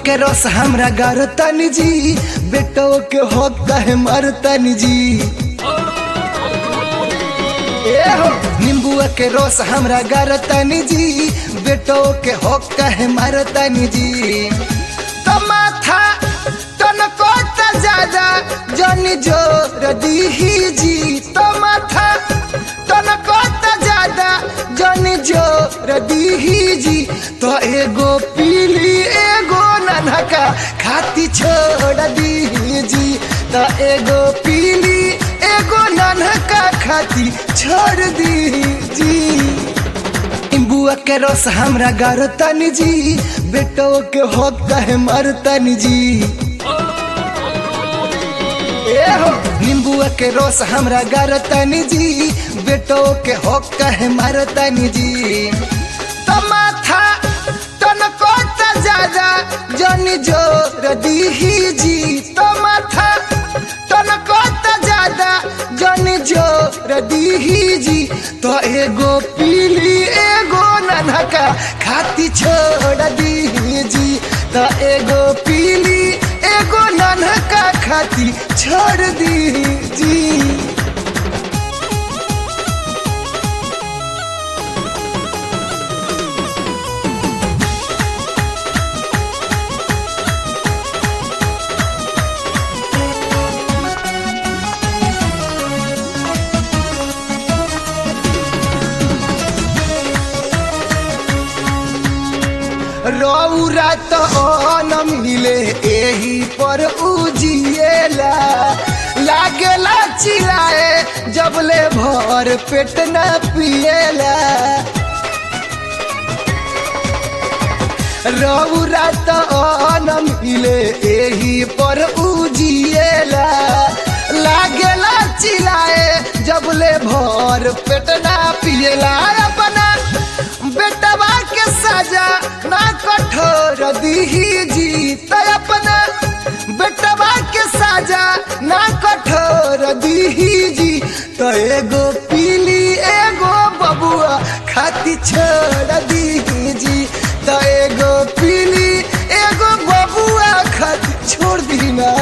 के रस हमरा गारतनी जी बेटो के हो कहे मरतनी जी ए हो नींबुआ के रस हमरा गारतनी जी बेटो के हो कहे मरतनी जी तो माथा तनको त ज्यादा जन जोर दीही जी तो माथा तनको त ज्यादा जन जोर दीही जी तो एगो पीली एगो ननका खाती छोड़ दीही जी तो एगो पीली एगो ननका खाती छोड़ दीही जी बुआ के रस हमरा गारतनी जी बेटो के हो कहे मरतनी जी ए हो नींबुआ के रस हमरा गारतनी जी बेटो के हो कहे मरतनी जी तो माथा तनको त ज्यादा जन जोर दीही जी तो माथा तनको त ज्यादा जन जोर दीही जी तो एगो पीली एगो ननका खाती छोड़ दीही जी तो एगो पीली एगो ननका खाती छोड़ दीही जी रौरा तो न मिले एही पर उजिएला लागेला चिल्लाए जबले भर पेट न पिएला रौरा तो न मिले एही पर उजिएला लागेला चिल्लाए जबले भर पेट न पिएला अपना बेटवा के सजा ना कठोर दीही जी तो अपना बेटवा के सजा ना कठोर दीही जी तो एगो पीली एगो बबुआ खाती छोड़ दीही जी तो एगो पीली एगो बबुआ खाती छोड़ दी ना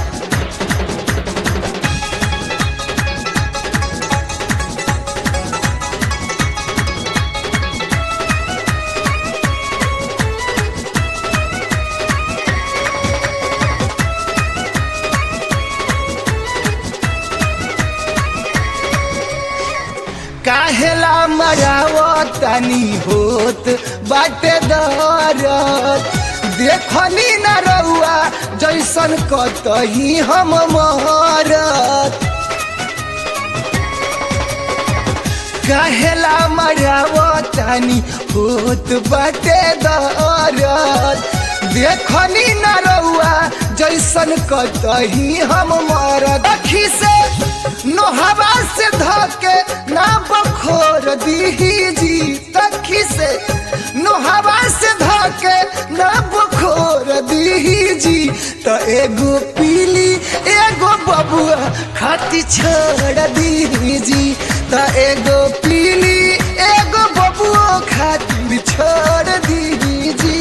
काहेला मरावतानी होत बाटे दरद देखनी न रउआ जैसन कतही हम मरत काहेला मरावतानी होत बाटे दरद देखनी न रउआ जैसन कतही हम मरत अखी से नोहवा से धके ना बखोर दीही जी तखी से नोहवा से धके ना बखोर दीही जी तो एगो पीली एगो बबुआ खाती छोड़ दीही जी तो एगो पीली एगो बबुआ खातिर छोड़ दीही जी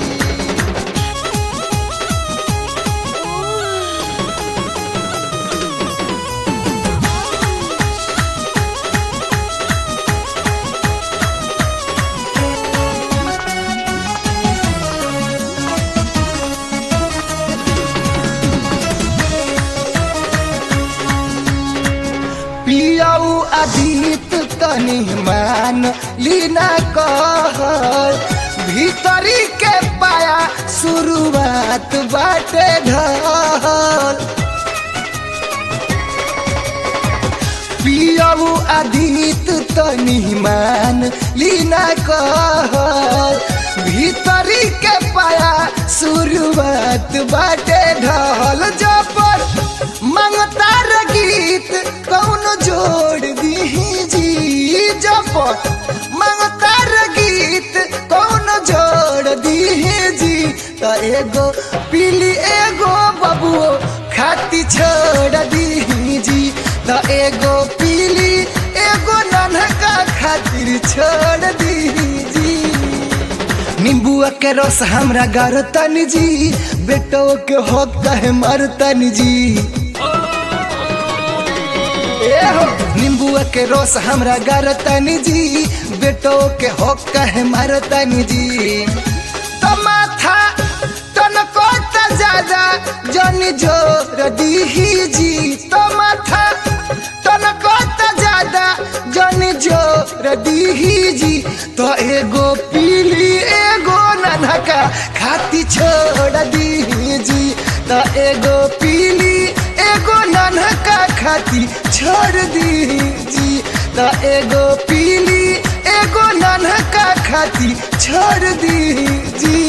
पियाऊ अधीत तनी मान लीना कहल भीतरी के पाया शुरुआत बाटे ढल पियाऊ अधीत तनी मान लीना कहल भीतरी के पाया शुरुआत बाटे ढल जबर मंगतार गीत कौन जोड़ दीही जी जबर मंगतार गीत कौन जोड़ दीही जी तो एगो पीली एगो बबुओ खाती छोड़ दीही जी तो एगो पीली एगो नन्हका खातिर छोड़ दीही जी नींबू नींबुआ के रस हमरा गारतनी जी बेटो के हो कहे मारतनी जी ए हो नींबुआ के रस हमरा गारतनी जी बेटो के हो कहे मारतनी जी तो माथा तनको त ज्यादा जनी जोर दीही जी तो माथा तनको त ज्यादा जनी जोर दीही जी तो एगो पीली एगो ननका खाती छोड़ दीही जी तो एगो पीली एगो ननका खाती छोड़ दीही जी तो एगो पीली एगो ननका खाती छोड़ दीही जी